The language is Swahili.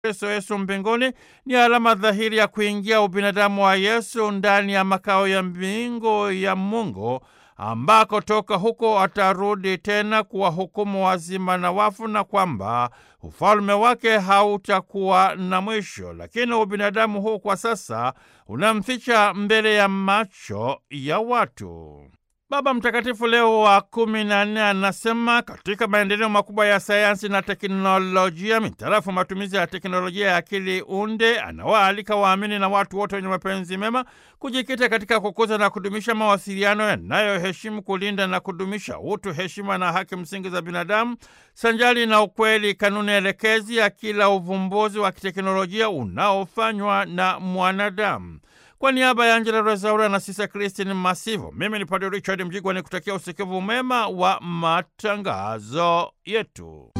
Kristo Yesu mbinguni ni alama dhahiri ya kuingia ubinadamu wa Yesu ndani ya makao ya mbingu ya Mungu ambako toka huko atarudi tena kuwahukumu wazima na wafu, na kwamba ufalme wake hautakuwa na mwisho. Lakini ubinadamu huu kwa sasa unamficha mbele ya macho ya watu. Baba Mtakatifu Leo wa kumi na nne anasema katika maendeleo makubwa ya sayansi na teknolojia mitarafu matumizi ya teknolojia ya akili unde, anawaalika waamini na watu wote wenye mapenzi mema kujikita katika kukuza na kudumisha mawasiliano yanayoheshimu, kulinda na kudumisha utu, heshima na haki msingi za binadamu, sanjali na ukweli, kanuni elekezi ya kila uvumbuzi wa kiteknolojia unaofanywa na mwanadamu. Kwa niaba ya Angela Rezaura na Sisa Kristin Masivo, mimi ni Padre Richard Mjigwa ni kutakia usikivu mema wa matangazo yetu.